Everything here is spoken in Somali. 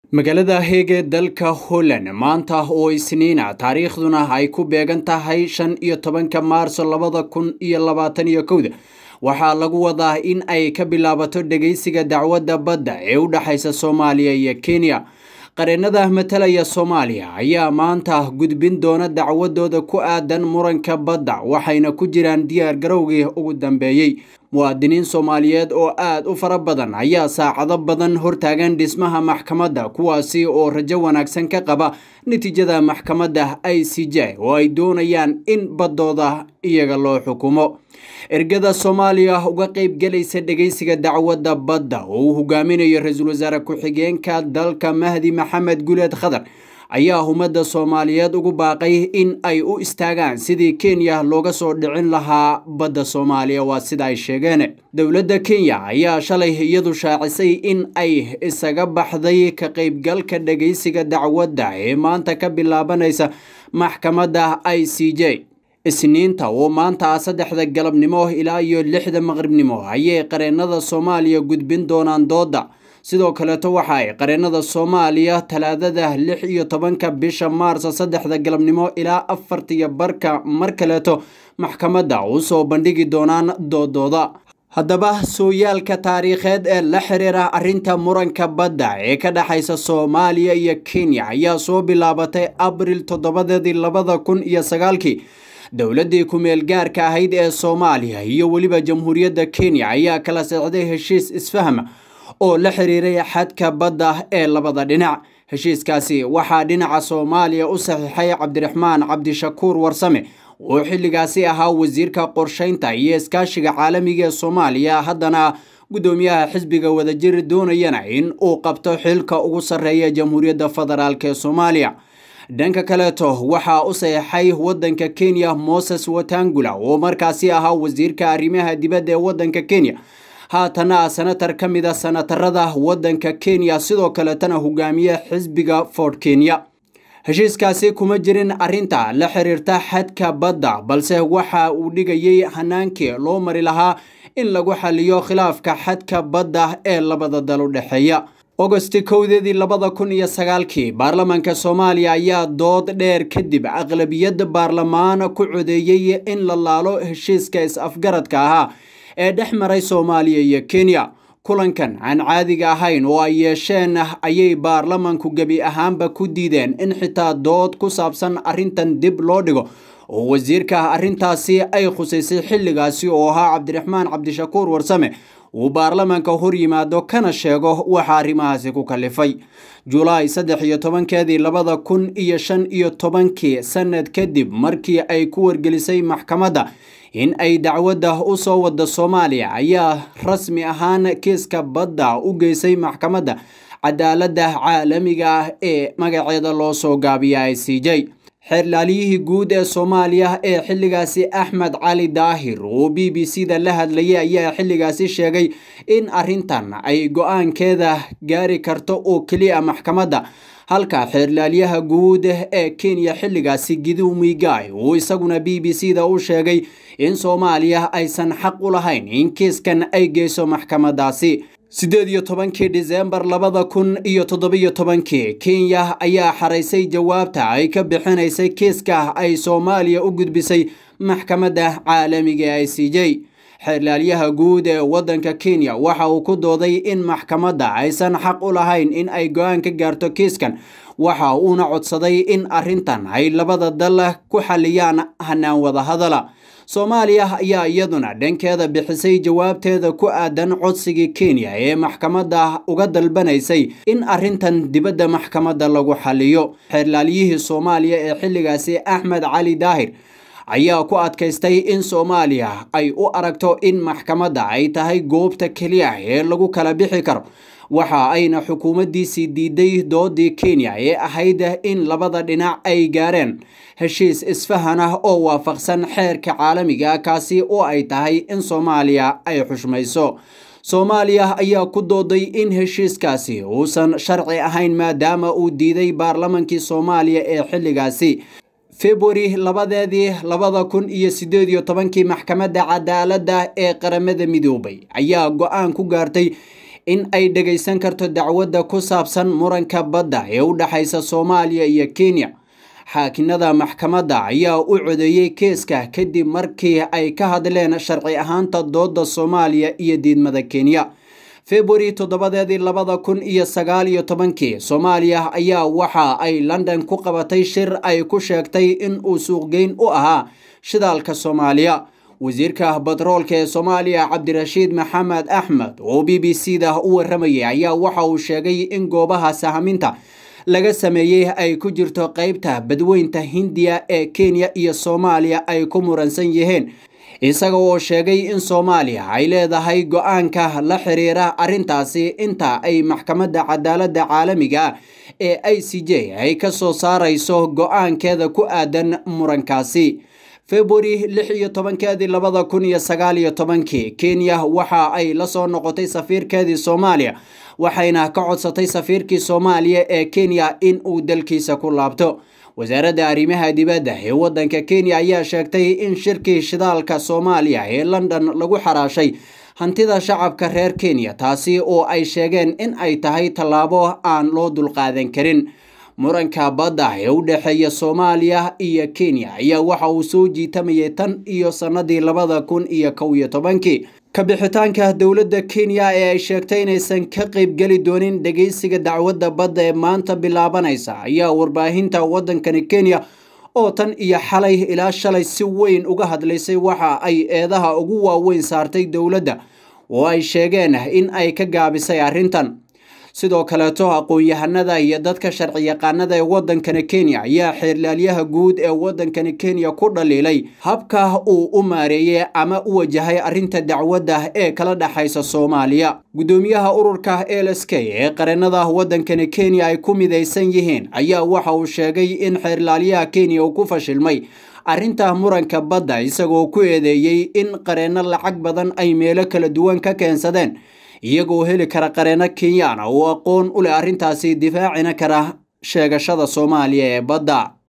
magaalada heege dalka holland maanta oo isniina taariikhduna ay ku beegan tahay shan iyo tobanka maarso labada kun iyo labaatan iyo kowda waxaa lagu wadaa in ay ka bilaabato dhegeysiga dacwadda badda ee u dhexaysa soomaaliya iyo kenya qareennada matalaya soomaaliya ayaa maanta gudbin doona dacwadooda ku aadan muranka badda waxayna ku jiraan diyaar garowgii ugu dambeeyey muwaadiniin soomaaliyeed oo aad u fara badan ayaa saacado badan hortaagan dhismaha maxkamadda kuwaasi oo rajo wanaagsan ka qaba natiijada maxkamadda i c j oo ay doonayaan in baddooda iyaga loo xukumo ergada soomaaliya uga qeyb gelaysa dhegeysiga dacwadda badda oo uu hogaaminayo ra-iisul wasaare ku-xigeenka dalka mahdi maxamed guleed khadar ayaa ummadda soomaaliyeed ugu baaqay in ay u istaagaan sidii kenya looga soo dhicin lahaa badda soomaaliya waa sida ay sheegeen dowladda kenya ayaa shalay iyadu shaacisay in ay isaga baxday ka qeybgalka dhegeysiga dacwadda ee maanta ka bilaabanaysa maxkamadda i c j isniinta oo maanta saddexda galabnimo ilaa iyo lixda maqribnimo ayay qareennada soomaaliya gudbin doonaan dooda sidoo kaleeto waxa ay qareennada soomaaliya talaadada lix iyo tobanka bisha maarso saddexda galabnimo ilaa afartiyo barka mar kaleeto maxkamadda usoo bandhigi doonaan doodooda haddaba sooyaalka taariikheed ee la xiriira arrinta muranka badda ee ka dhexaysa soomaaliya iyo kenya ayaa soo bilaabatay abril toddobadeedii labada kun iyo sagaalkii dowladdii ku-meel gaarka ahayd ee soomaaliya iyo weliba jamhuuriyadda kenya ayaa kala socday heshiis isfahma oo la xiriiray xadka badda ee labada dhinac heshiiskaasi waxaa dhinaca soomaaliya u saxiixay cabdiraxmaan cabdishakuur warsame oo xilligaasi ahaa wasiirka qorsheynta iyo iskaashiga caalamiga ee soomaaliya haddana guddoomiyaha xisbiga wadajir doonayana in uu qabto xilka ugu sarreeya jamhuuriyadda federaalk ee soomaaliya dhanka kaleeto waxaa u saxeixay waddanka kenya moses watangula oo markaasi ahaa wasiirka arrimaha dibadda ee waddanka kenya haatana senatar ka mid a senatarada waddanka kenya sidoo kaleetana hogaamiye xisbiga fort kenya heshiiskaasi kuma jirin arrinta la xiriirta xadka badda balse waxa uu dhigayay hanaankii loo mari lahaa in lagu xaliyo khilaafka xadka badda ee labada dal u dhexeeya ogosti kowdeedii labada kun iyo sagaalkii baarlamaanka soomaaliya ayaa dood dheer kadib aqlabiyad baarlamaan ku codeeyey in la laalo heshiiska is-afgaradka ahaa ee dhex maray soomaaliya iyo kenya kulankan aan caadiga ahayn oo ay yeesheen ayay baarlamanku gebi ahaanba ku diideen in xitaa dood ku saabsan arrintan dib loo dhigo oo wasiirka arrintaasi ay khusaysay xilligaasi oo ahaa cabdiraxmaan cabdishakuur warsame uu baarlamaanka hor yimaado kana sheego waxa arrimahaasi ku kalifay julaay saddex iyo tobankeedii labada kun iyo shan iyo tobankii sanad kadib markii ay ku wargelisay maxkamadda in ay dacwadda u soo wada soomaaliya ayaa rasmi ahaan kiiska badda u geysay maxkamadda cadaaladda caalamiga ah ee magaceeda loo soo gaabiya i c j xeerlaaliyihii guud ee soomaaliya ee xilligaasi axmed cali daahir oo b b c da la hadlayay ayaa xilligaasi sheegay in arrintan ay go-aankeeda gaari karto oo keliya maxkamadda halka xeerlaalyaha guud ee kenya xilligaasi gidu migai uu isaguna b b c da u sheegay in soomaaliya aysan xaq u lahayn in kiiskan ay geyso maxkamaddaasi siddeed iyo tobankii disembar labada kun iyo toddobiyo tobankii kenya ayaa xaraysay jawaabta ay ka bixinaysay kiiska ay soomaaliya u gudbisay maxkamadda caalamiga i c j xeerlaalyaha guud ee waddanka kenya waxa uu ku dooday in maxkamadda aysan xaq u lahayn in ay go-aan ka gaarto kiiskan waxa uuna codsaday in arrintan ay labada dal ku xaliyaan hanaan wada hadala soomaaliya ayaa iyaduna dhankeeda bixisay jawaabteeda ku aadan codsigii kenya ee maxkamadda uga dalbanaysay in arrintan dibadda maxkamadda lagu xaliyo xeerlaalyihii soomaaliya ee xilligaasi axmed cali daahir ayaa ku adkaystay in soomaaliya ay u aragto in maxkamadda ay tahay goobta keliya ee lagu kala bixi karo waxa ayna xukuumaddiisii diiday doodii kenya ee ahayd in labada dhinac ay gaareen heshiis isfahan ah oo waafaqsan xeerka caalamiga kaasi oo ay tahay in soomaaliya ay xushmayso soomaaliya ayaa ku dooday in heshiiskaasi uusan sharci ahayn maadaama uu diiday baarlamankii soomaaliya ee xilligaasi februari labadeedii labada kun iyo sideed iyo tobankii maxkamadda cadaaladda ee qaramada midoobay ayaa go-aan ku gaartay in ay dhegaysan karto dacwadda ku saabsan muranka badda ee u dhexaysa soomaaliya iyo kenya xaakinada maxkamadda ayaa u codeeyey keeska kadib markii ay ka hadleen sharci ahaanta dooda soomaaliya iyo diidmada kenya februari toddobadeedii labada kun iyo sagaal iyo tobankii soomaaliya ayaa waxa ay london ku qabatay shir ay ku sheegtay in uu suuqgeyn u ahaa shidaalka soomaaliya wasiirka batroolka ee soomaaliya cabdirashiid maxamed axmed oo b b c da u waramayay ayaa waxa uu sheegay in goobaha sahaminta laga sameeyey ay ku jirto qeybta badweynta hindiya ee kenya iyo soomaaliya ay ku muransan yihiin isaga oo sheegay in soomaaliya ay leedahay go-aanka la xiriira arrintaasi inta ay maxkamadda cadaaladda caalamiga ah ee i c j ay ka soo saarayso go-aankeeda ku aadan murankaasi februari lix iyo tobankeedii labada kun iyo sagaal iyo tobankii kenya waxa ay la soo noqotay safiirkeedii soomaaliya waxayna ka codsatay safiirkii soomaaliya ee kenya in uu dalkiisa ku laabto wasaaradda arrimaha dibadda ee waddanka kenya ayaa sheegtay in shirkii shidaalka soomaaliya ee london lagu xaraashay hantida shacabka reer kenya taasi oo ay sheegeen in ay tahay tallaabo aan loo dulqaadan karin muranka badda ee u dhexeeya soomaaliya iyo kenya ayaa waxa uu soo jiitamayay tan iyo sannadii labada kun iyo kow iyo tobankii kabixitaanka dowladda kenya ee ay sheegtay inaysan ka qaybgeli doonin dhegeysiga dacwadda badda ee maanta bilaabanaysa ayaa warbaahinta waddankani kenya oo tan iyo xalay ilaa shalay si weyn uga hadlaysay waxa ay eedaha ugu waaweyn saartay dowladda oo ay sheegeen in ay ka gaabisay arrintan sidoo kaleeto aqoon-yahanada iyo dadka sharci yaqaanada ee waddankani kenya ayaa xeerlaalyaha guud ee waddankani kenya ku dhaliilay habka uu u maareeyey ama u wajahay arrinta dacwadda ee kala dhexaysa soomaaliya guddoomiyaha ururka l s k ee qareenada waddankani kenya ay ku midaysan yihiin ayaa waxa uu sheegay in xeerlaalyaha kenya uu ku fashilmay arrinta muranka badda isagoo ku eedeeyey in qareenno lacag badan ay meelo kala duwan ka keensadeen iyagoo heli kara qareeno kenyana oo aqoon u leh arrintaasi difaacina kara sheegashada soomaaliya ee badda